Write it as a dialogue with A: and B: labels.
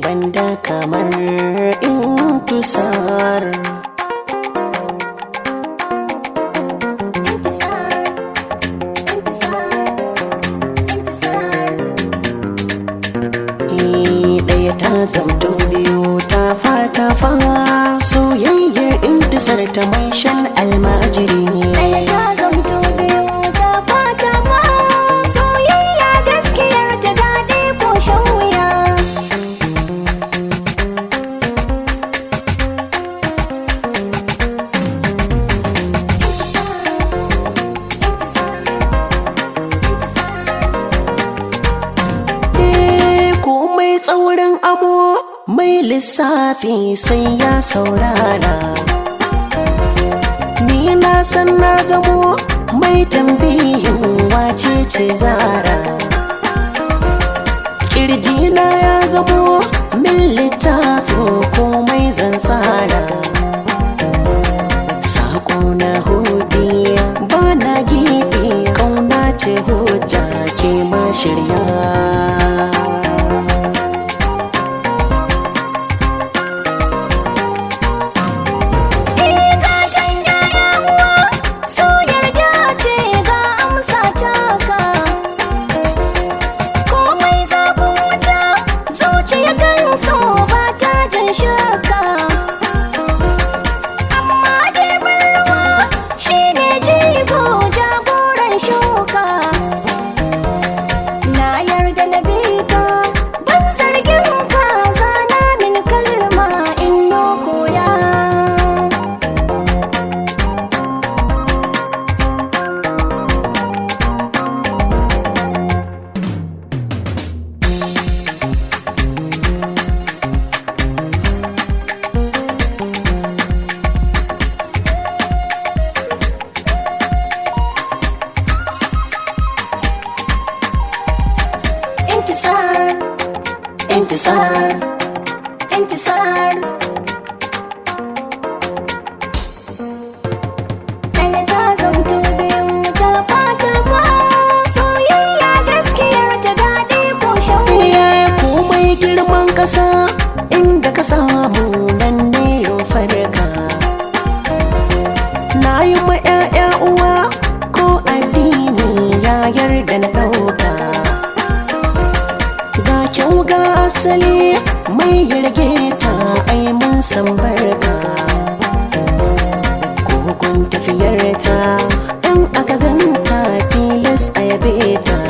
A: banda kamar intusar ɗaya ta zamto biyu ta fata fa soyayyar intisar ta mai shan almajiri
B: Ɗaya ta zamto biyu ta fata ma soyayya gaskiyar ta daɗi ko shan wuya.
A: Eh, komai tsaurin amo mai lissafi sai ya saurara ni na san na zamo mai tambihin wace ce zara kirjina ya zamo min littafin komai zan tsara sako na hudiya ba na gibi kauna ce hujja ke ma shirya
B: Ikatan ‘ya'ya uwa so yarda ce ga amsa taka. Komai zafin wuta zuciya kan so ba ta jin shakka. Amma dai ruwa shi ne jigo jagoran shuka. Na yarda na bi ka ban zargin ka zana min kalma in no koya. انتصار
A: intisar
B: انتصار ɗaya ta zamto biyu ta fata ma soyayya gaskiyar ta daɗi ko shan wuya
A: Eh, komai girman kasa inda ka samu nan ne farka na yi ma 'ya'ya uwa ko addini ya yarda na ɗauka ga kyau ga asali mai yarge ta ai mun san barka kogon tafiyar ta in aka ganta tilas a yabe ta